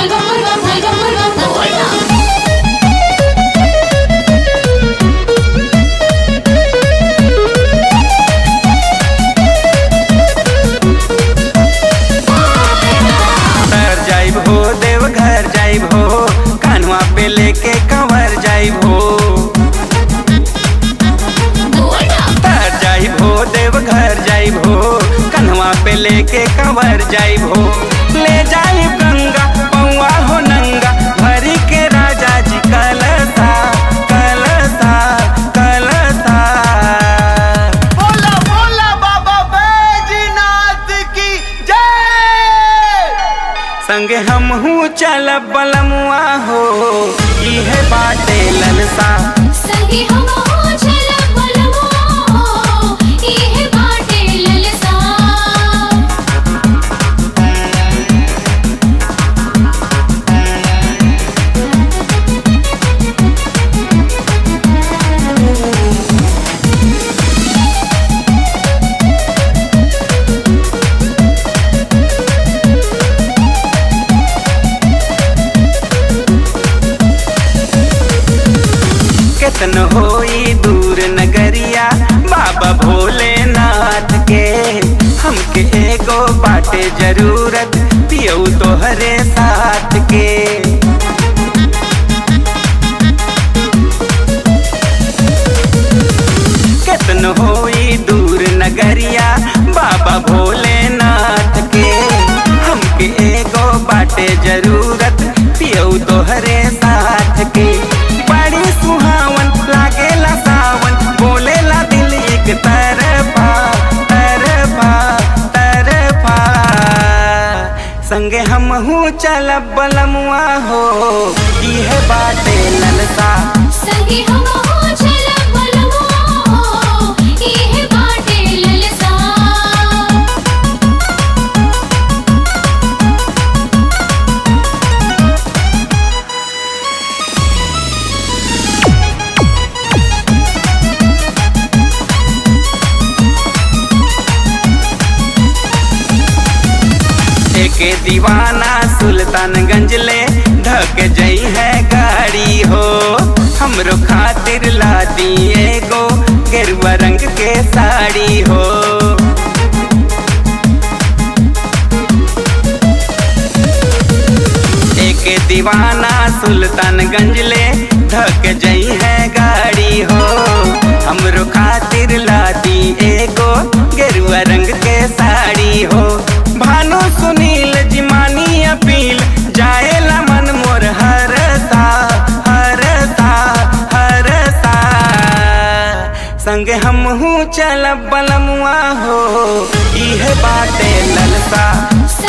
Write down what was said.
bum bum bum bum bum bum bum bum तर जाइब हो देव घर जाइब हो कानवा पे लेके कंवर जाइब हो तर जाइब हो देव घर जाइब हो कन्हवा पे लेके कंवर जाइब हो ले जाइब गंगा पौआ हो नंगा भरी के राजा जी कलसा कलसा कलसा बोला बोला बाबा बैजनाथ की जय संगे हम हूँ चल बलमुआ हो इहे बाटे ललसा संगी हम हो चल बलमो इहे बाटे ललसा केतन होई दूर नगरिया बाबा भोलेनाथ के हमके एगो बाटे जरूरत पियऊ तोहरे साथ के केतन होई दूर नगरिया बाबा भोलेनाथ के हमके एगो बाटे जरूरत पियऊ तोहरे साथ के बड़ी सुहावन लागेला सावन बोलेला दिल एक तरफा तरफा तरफा संगे हम हूँ चल बलमुआ हो इहे बाटे ललसा संगी हम हो चल बलमो इहे बाटे ललसा एके दीवाना सुल्तानगंज ले धक जई है गाड़ी हो हमरो खातिर ला दी एगो गेरुआ रंग के साड़ी हो एके दीवाना सुल्तानगंज ले धक जई है गाड़ी हो हमरो खातिर ला दी एगो गेरुआ रंग के साड़ी हो भानु सुनील जिमानी अपील जाएला मन मोर हरसा हरसा हरसा संगे हम हूँ चल बलमुआ हो इहे बाटे ललसा